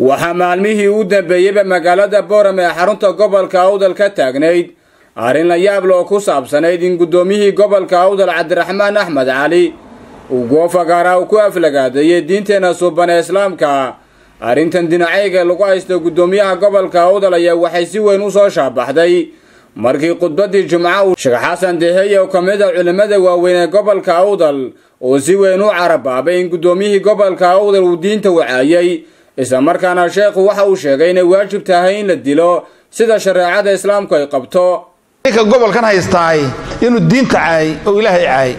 waxaa maalmihii u dambeeyeyba magaalada booram ee xarunta gobolka awdal ka taagnayd arrin la yaab loo ku saabsanayd in guddoomiyihii gobolka awdal cabdiraxmaan axmed cali uu goofagaara uu ku aflagaadeeyey diinteenna suuban ee islaamka arrintan dinacayga lagu haysto guddoomiyaha gobolka awdal ayaa waxay si weyn u soo shaabaxday markii khudbaddii jimca uu sheekh xasan deheye oo ka mid a culimmada waaweyn ee gobolka awdal oo si weyn u carabaabay in guddoomiyihii gobolka awdal uu diinta wacaayey islamarkaana sheekhu waxa uu sheegay inay waajib tahay in la dilo sida shareecada islaamku ay qabto ninka gobolkan haystaay inuu diinta caayay oo ilaahay caayay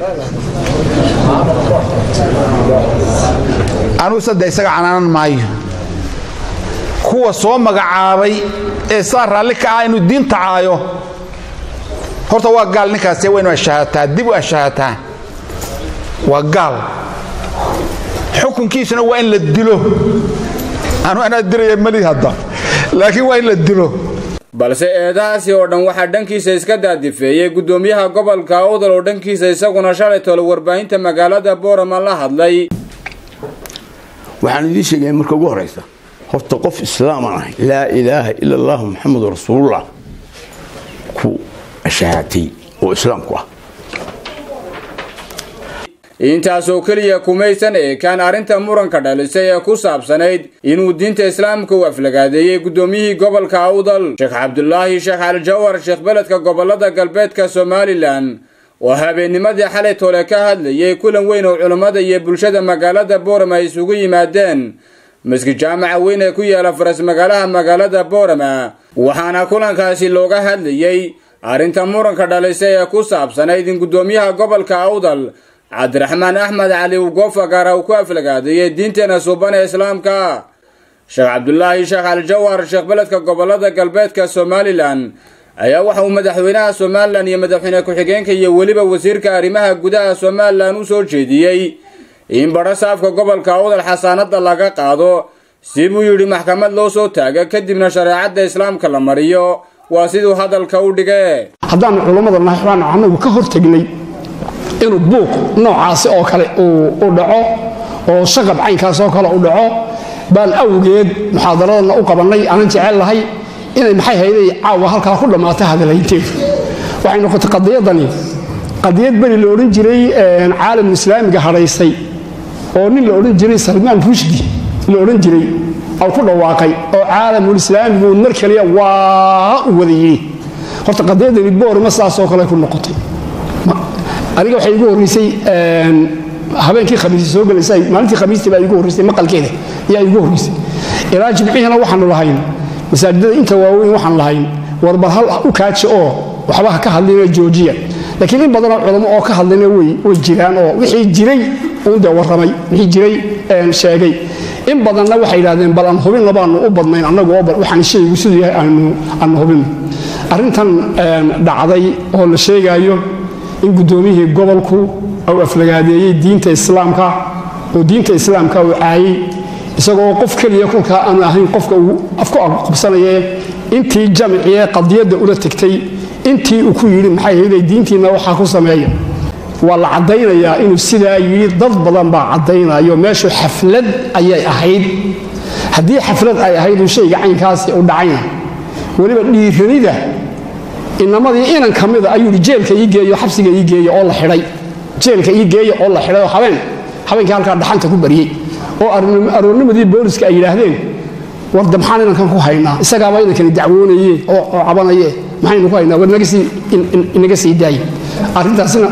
anugu sadde isaga canaanan maayo kuwa soo magacaabay ee saa raalli ka ah inuu diinta caayo horta waa gaal ninkaasi waa inu ashahaataa dib u ashahaataa waa gaal xukunkiisuna waa in la dilo anu anaa diraya mali hadda laakiin waa in la dilo balse eedahaasi oo dhan waxaa dhankiisa iska daadifeeyey guddoomiyaha gobolka awdal oo dhankiisa isaguna shalay tolo warbaahinta magaalada boorama la hadlay waxaan idiin sheegaya marka ugu horaysa horta qof islaaman ahay laa ilaaha ila allahu maxamedu rasuulullah ku ashahaatay oo islaamku ah intaasoo keliya kumaysan eekaan arrinta muranka dhalisay ee ku saabsanayd inuu diinta islaamka u aflagaadeeyey guddoomiyihii gobolka awdal sheekh cabdulaahi sheekh aljawar sheekh beledka gobolada galbeedka somalilan oo habeennimadii xalay toole ka hadlayay kulan weyn oo culammada iyo bulshada magaalada boorama ay isugu yimaadeen maski jaamaca weyn ee ku yaala faras magaalaha magaalada boorama waxaana kulankaasi looga hadlayey arrinta muranka dhalisay ee ku saabsanayd in guddoomiyaha gobolka awdal cabdiraxmaan axmed cali uu goofagaara uu ku aflagaadeeyey diinteena suuban ee islaamka sheekh cabdulaahi sheekh aljawar sheekh beledka gobolada galbeedka somalilan ayaa waxa uu madaxweynaha somalilan iyo madaxweyne ku-xigeenka iyo weliba wasiirka arrimaha gudaha somalilan u soo jeediyey in badho saafka gobolka awdal xasaanada laga qaado si buu yidhi maxkamad loo soo taaga kadibna shareecadda islaamka la mariyo waa siduu hadalka u dhige haddaanu culammada nahay waxbaanu anagu ka hortegnay inuu buuq noocaasi oo kale u dhaco oo shaqab caynkaas oo kale u dhaco baan awgeed muxaadaradana u qabannay aanan jecel lahay inay maxay hayday caawa halkaa ku dhammaata hadalhaynteedu waxay noqotay qadiyadani qadiyad beri la odhan jiray caalamul islaamiga hadhaysay oo nin la odhan jiray salmaan rushdi la odhan jiray oo ku dhawaaqay oo caalamul islaamigu mar kaliya waa u wadayey horta qadiyadani boorima sidaasoo kale ku noqotay aniga waxay igu horreysay habeenkii khamiisi soo gelaysay maalintii khamiistii baa igu horreysay maqalkeeda ayaa igu horreysay ilaa jimcihina waxaanu lahayn masaajidada inta waaweyn waxaan lahayn warbar hal u kaaji oo waxba ha ka hadlina joojiya laakiin in badanoo culamo oo ka hadlina way jiraan oo wixii jiray uunde warramay wixii jiray sheegay in badanna waxay yidhahdeen bal aan hubinna baanu u badnayn annagu oo waxaan shaygu siduu yahay aanu hubin arrintan dhacday oo la sheegaayo in guddoomiyihii gobolku uu aflagaadeeyey diinta islaamka oo diinta islaamka uu caayey isagoo qof keliya kolkaa aanu ahayn qofka uu afku qabsanaye intii jamciye qadiyadda ula tegtay intii uu ku yidhi maxay hayday diintiinna waxaa ku sameeya waa la caddaynayaa inuu sidaa yidhi dad badan baa caddaynayo meeshu xaflad ayay ahayd haddii xaflad ay ahayd uu shayga caynkaasi u dhacayna weliba dhiiranida inamadii inan ka mida ayuu yidhi jeelka ii geeyo xabsiga ii geeyo oo la xidhay jeelka ii geeyo oo la xidhay oo habeen habeenkii halkaa dhaxanta ku baryey oo aroornimadii booliska ay yidhaahdeen warda maxaan inankan ku haynaa isagaaba inankani dacwoonaye oo cabanaye maxaynu ku haynaa war inaga sii daaye arrintaasina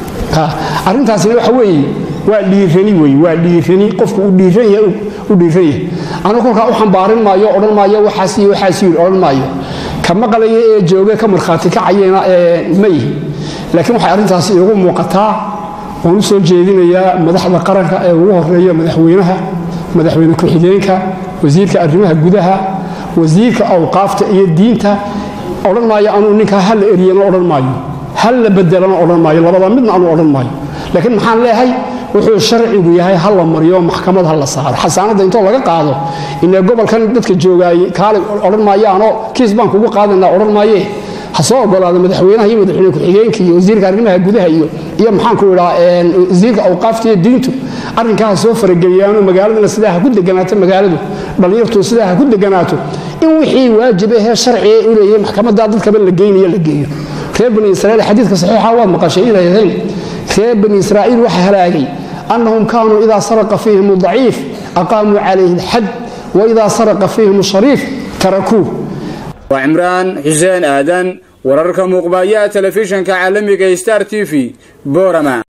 arrintaasina waxa weeye waa dhiirani wey waa dhiirani qofku u dhiiran yahay u dhiiran yahay anu kolkaa u xambaarin maayo odhan maayo waxaas iyo waxaas yidhi odhan maayo ka maqlaya ee jooga ka markhaati kacayena ee ma yihi laakiin waxay arrintaasi iigu muuqataa waan u soo jeedinayaa madaxda qaranka ee ugu horeeya madaxweynaha madaxweyne ku-xigeenka wasiirka arrimaha gudaha wasiirka awqaafta iyo diinta odhan maayo anuu ninkaa halla eryana odhan maayo halla bedelana odhan maayo labada midna anuu odhan maayo laakiin maxaan leeyahay wuxuu sharcigu yahay ha la mariyo maxkamad ha la saaro xasaanadda intoo laga qaado inee gobolkan dadka joogaayey kaale odhan maayaanoo kiis baan kugu qaadanaa odhan maayee ha soo ogolaado madaxweynaha iyo madaxweyne ku-xigeenka iyo wasiirka arrimaha gudaha iyo iyo maxaanku idhaa wasiirka awqaafta iyo diintu arrinkaa soo farageliyaanoo magaaladana sidaa ha ku deganaato magaaladu dhallinyartu sidaa ha ku deganaato in wixii waajib ahee sharciga u leeyahay maxkamadda dadkaba la geynayo la geeyo reer bani israiil xadiidka saxiixa waad maqashay inay ahayn reer bani israa'iil waxa halaagay annahum kaanuu idaa saraqa fiihim daciif aqaamuu calayhi alxad wa idaa saraqa fiihim shariif tarakuuh waa cimraan xuseen aadan wararka muuqbaaya telefishanka caalamiga star t v boorama